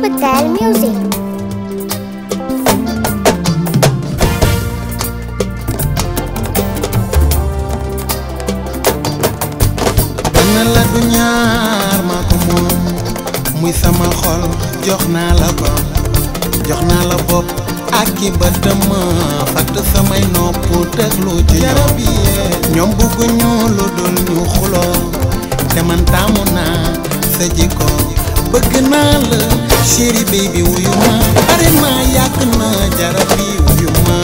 Patel Music. benn la du ñaar maa ko moom muy sama xol jox naa la ko jox naa la bopp ak ki ba dëmm fatt samay nopp déglu ci ñoom ñoom bugguñu lu dul ñu xuloo te man taamu naa sa jikko bëgg naa la chéri baby wuyu ma bari ma yàgg na jarab bi wuyu ma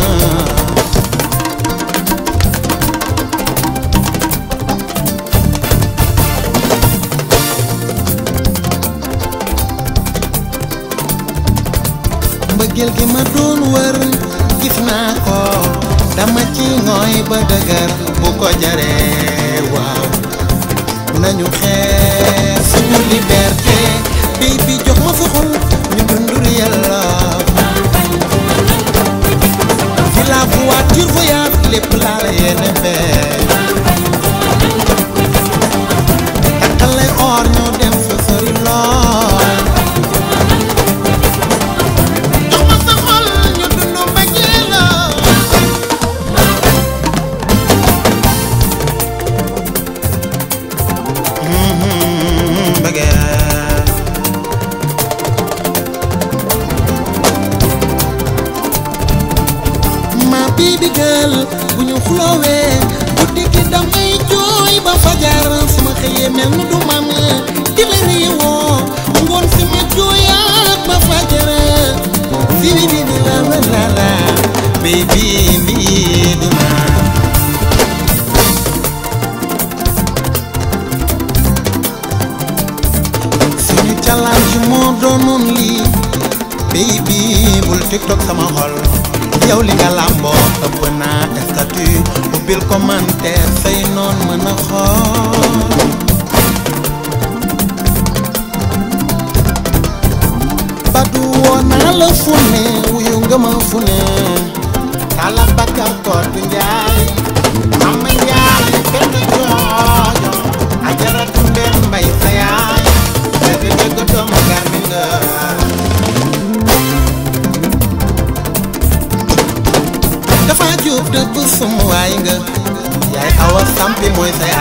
mbëggeel gi ma doon wër gis naa ko dama ci ngooy ba dëgër bu ko jaree waaw nañu xeex suñu liberté baby jox ma sa xol ñu dundur yàlla fi la voiture voyage lépp laa la yéene fee takkal lay or ñoo dem fa sori lool jox ma sa xol ñu dundu mbëggeel la mbëggeel ma baby girl bu ñu xuloowee guddi gi damay jooy ba fajar su ma xëyee mel ni du man di la réewoo ngoon si ma jooyaat ba fajar si li li la la la la baby lii du man suñu challenge moo doonoon lii baby bul tiktok sama xol yow li nga làmboo ëpp naa statut ubbil commentaire say noon mën a xool badu woo naa la fu ne wuyu nga ma fu ne tala bakkar koor du njaay mama njaay benn joojo ajaratu mbeen mbay sa yaay dëgg dëgg doomu garmi nga dafa jub dëgg sum waay nga yaay awa sampi mooy sa